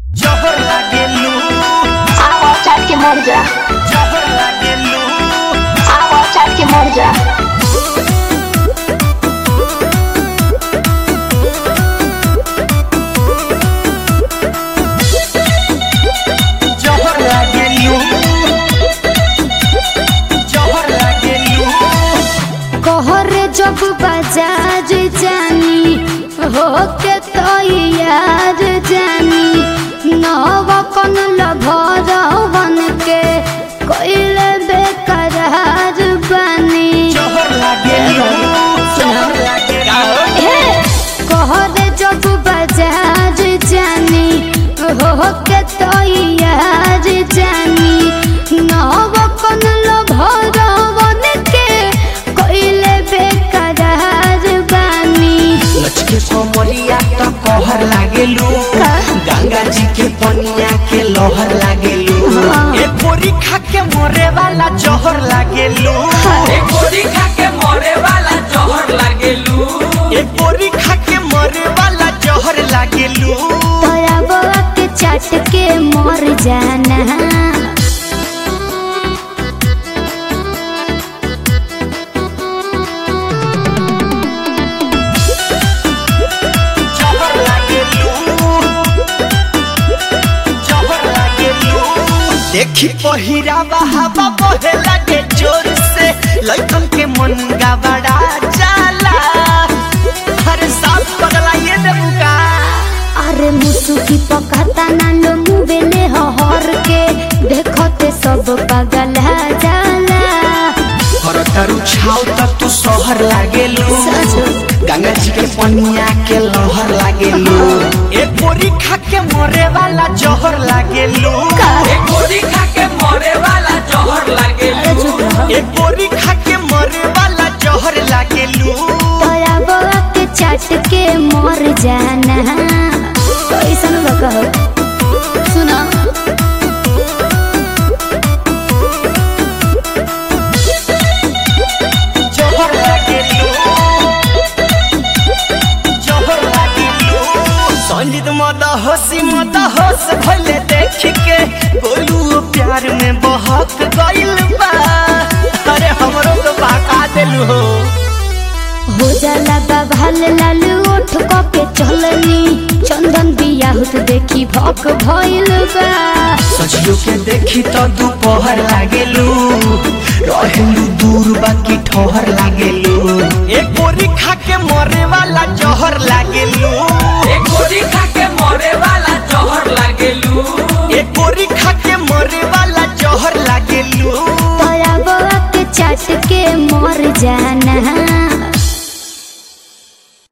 जहर लागेलू आवा चाट के मर जा जहर लागेलू आवा चाट के मर जा जहर लागेलू जहर लागेलू कहरे जब बाजार जानी हो के तो यार जानी नव कन लभर बन के कोइले बेकरार बनी जहर लागेलू जहर लागेलू हे कहरे जब बाजार जानी हो के तो यार जानी नव कन लभर बन के कोइले बेकरार बनी लचके कोमरिया त कहर लागेलू गंगा जी के पनिया के लहर लागेलू ए पोरी खा के मरे वाला जहर लागेलू एक गोली खा के मरे वाला जहर लागेलू ए पोरी खा के मरे वाला जहर लागेलू तोरा बउआ के चाट के मर जाना जहर लागेलू जहर लागेलू देखी पहिरा बहावा बहे लागे जोर से लइकन के मन बड़ा जाला हर साथ पगला ये देबुका अरे मुसुकी पकाता ना लो मुबेले हर के देखते सब पागल जाला करतारू छाव त तू शहर लागेलू गंगा जी के पनिया के लहर लागेलू ए पोरी खा के मरे वाला जहर लागेलू एक गोली खा के मरे वाला जहर लागेलू ए पोरी खा के मरे वाला जहर लागेलू तोरा बउआ के चाट के मर जाना कैसन बकहो सुना जहर लागेलू जहर लागेलू संजीत मद हसी मद हस भले देख के गोलू प्यार में बहक गइल बा अरे हमरो तो बाका देलू हो हो जाला बाभाल लाल ओठ क के चलनी चंदन बियाहुत देखी भक भइल बा सजियो के देखी तो दोपहर लागेलू रहेलू दूर बाकी ठोहर लागेलू एक बोरी खा के मरे वाला जहर लागेलू एक गोली खा के मरे वाला जहर लागेलू एक बोरी खा के मरे वाला जहर लागेलू तोरा बउआ के चाट के मर जाना